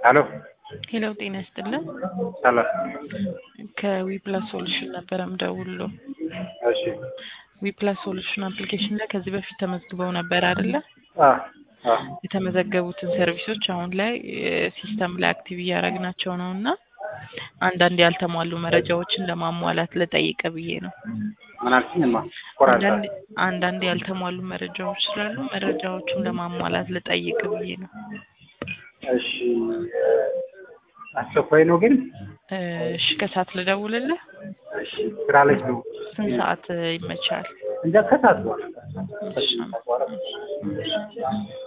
ሄሎ ሄሎ ጤና ይስጥልን። ሰላም። ከዊፕላስ ሶሉሽን ነበረ ምደውልሎ። እሺ። ዊፕላስ ሶሉሽን አፕሊኬሽን ላይ ከዚህ በፊት ተመዝግበው ነበር አይደለ? አ አ የተመዘገቡትን ሰርቪሶች አሁን ላይ ሲስተም ላይ አክቲቭ እያደረግናቸው ነው እና አንዳንድ ያልተሟሉ መረጃዎችን ለማሟላት ልጠይቅ ብዬ ነው። ምን አልሽኝማ? ቆራጣ አንዳንድ አንዳንድ ያልተሟሉ መረጃዎች ስላሉ መረጃዎቹን ለማሟላት ልጠይቅ ብዬ ነው። እሺ። አስቸኳይ ነው ግን እሺ ከሰዓት ልደውልልህ? እሺ። ስራ ላይ ነው ስንት ሰዓት ይመቻል? እንደ ከሰዓት በኋላ እሺ። በኋላ